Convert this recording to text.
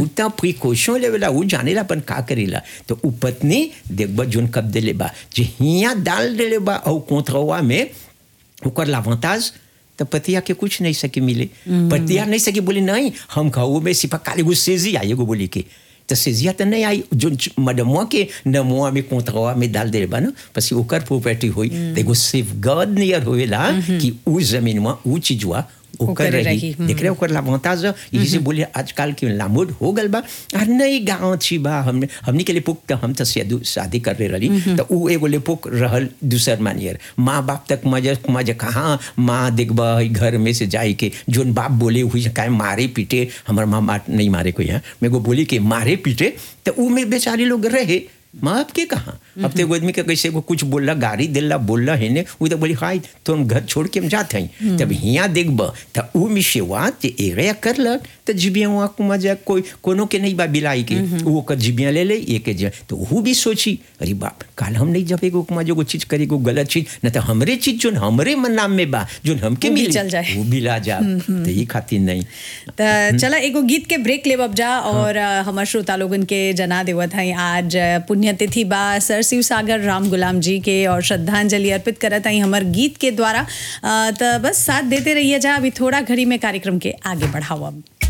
उतना प्रिकॉशन लेवेला उ जानेला अपन का करेला तो उ पत्नी देखबा जोन कब देले बा जे हिया डाल देले बा और कोंथरवा में ओकर लावांताज तो पतिया के कुछ नहीं सके मिले पतिया नहीं सके बोले नहीं हम खाओ में सिपा काले गो सेजी आई एगो बोली के तो सेजिया तो नहीं आई जो मडमुआ के नमुआ में कोंथरवा में डाल दे बा ना पसी ओकर प्रॉपर्टी होई तो एगो सेफ गार्ड नियर होएला कि उ जमीनवा उ चीजवा ओकर ओकर रही, रही देख रहे ओकर लाभांताज इसे बोले आजकल के लामोड हो गल बा और नहीं गाँव छी बा हमने हमनी के लिए पुक तो हम तो शादी शादी कर रहे रही तो उ एगो ले पुक रहल दूसर मानियर माँ बाप तक मजे मजे कहाँ माँ देखबा ई घर में से जाए के जोन बाप बोले हुई काहे मारे पीटे हमार माँ मार नहीं मारे कोई है मेरे को बोली कि मारे पीटे तो उ में बेचारे लोग रहे माँ बाप के कहाँ अब तो एगो आदमी के कैसे को कुछ बोलला गाड़ी दिला बोलला है ने वो तो बोली हाय तुम घर छोड़ के हम जाते हैं तब हिया देखब तो उ में सेवा जे एरिया करलक तो जिबिया वहाँ को मजा कोई कोनो के नहीं बा बिलाई के वो ओकर जिबिया ले ले ये के जे तो वो भी सोची अरे बाप काल हम नहीं जब एगो मजा को चीज करे को गलत चीज न तो हमरे चीज जोन हमरे मन नाम में बा जोन हमके वो भी मिली चल जाए। वो भी ला जा तो ये खातिर नहीं त चला एगो गीत के ब्रेक लेब अब जा और अ, हमर श्रोता लोगन के जना देवत हई आज अ, पुण्यतिथि बा सर शिव सागर राम गुलाम जी के और श्रद्धांजलि अर्पित करत हई हमर गीत के द्वारा अ, त बस साथ देते रहिए जा अभी थोड़ा घड़ी में कार्यक्रम के आगे बढ़ाओ अब